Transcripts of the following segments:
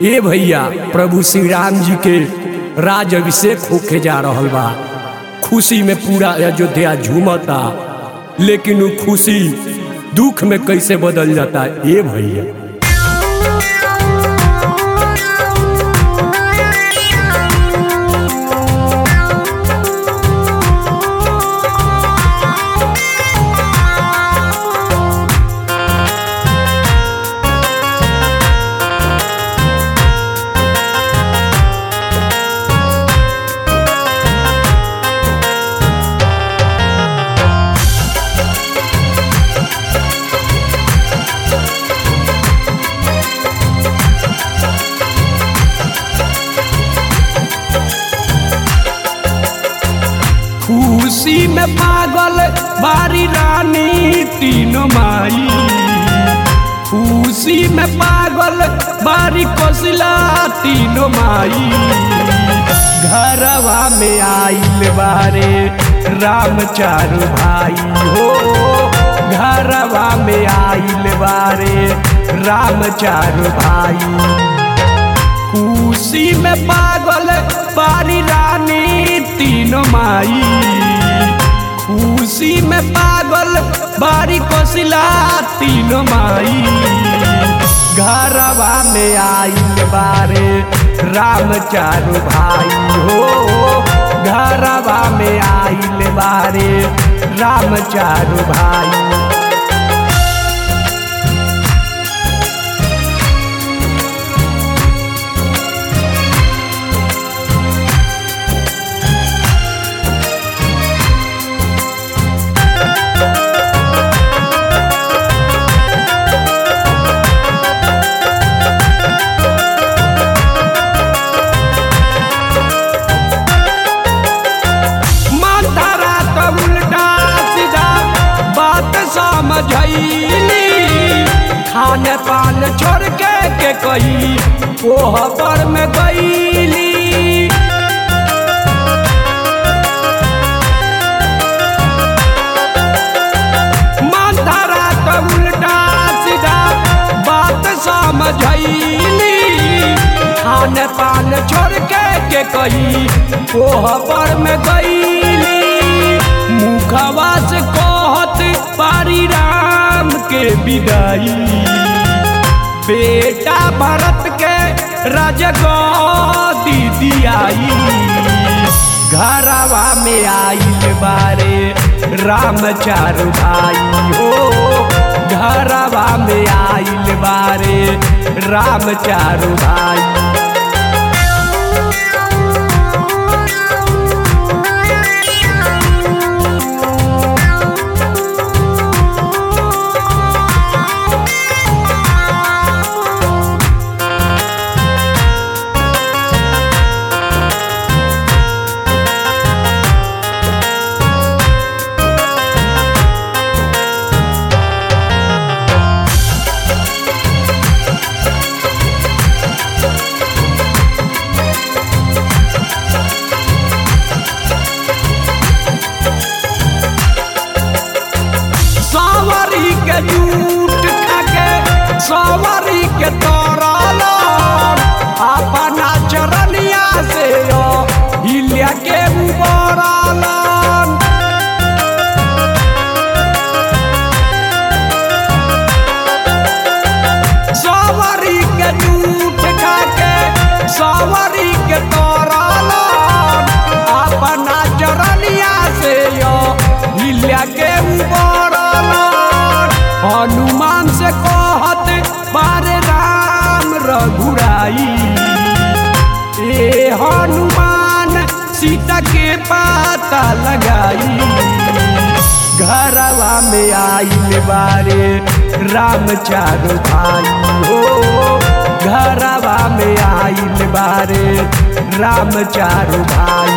ए भैया प्रभु श्री राम जी के राज अभिषेक होके जा रहल बा खुशी में पूरा अयोध्या झूमता लेकिन वो खुशी दुख में कैसे बदल जाता ए भैया खुशी में पागल बारी रानी तीनों माई खुशी में पागल बारी कोसिला तीनों माई घरवा में आइल बारे राम चारू भाई हो घरवा में आइल बारे राम चारू भाई खुशी में पागल बारी रानी तीनों माई खुशी में पागल बारी कोसिला तीनों माई घरवा में आइल बारे राम चारू भाई हो घरवा में आइल बारे राम चारू भाई मातारा तो उल्टा सीधा बात समझैली खाने पान छोड़ के के कही ओह पर में गईली मातारा तो उल्टा सीधा बात समझैली खाने पान छोड़ के के कही ओह पर में गईली मुखवा से कहत पारी राम के विदाई बेटा भरत के राजगदी दियाई घरवा में आइल बारे राम चारू भाई हो घरवा में आइल बारे राम चारू भाई सवारी के जूट खाके सवारी के तोरल अपना चरनिया से यो हिलिया के उबरल सवारी के जूट खाके सवारी के तोरल अपना चरनिया से यो हिलिया के उबरल हनुमान से कहत बारे राम रघुराई ए हनुमान सीता के पाता लगाई घरवा में आइल बारे राम चारू भाई हो घरवा में आइल बारे राम चारू भाई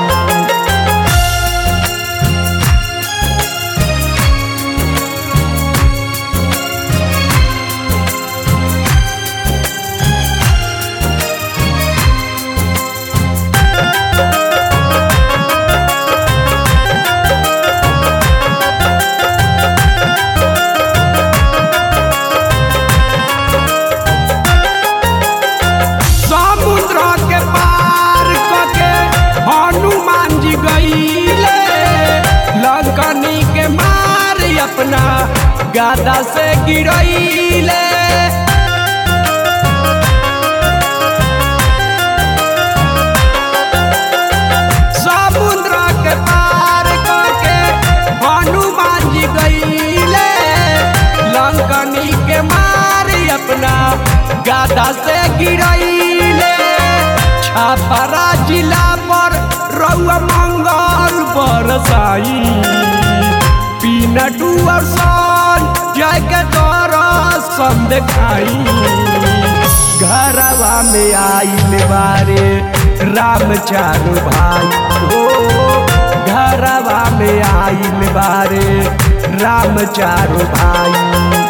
गादा से गिरैले छापरा जिला पर रउआ मंगल बरसाई पीनटू और सन जय के दर्शन देखाई घरवा में आइल बारे राम चारू भाई हो घरवा में आइल बारे राम चारू भाई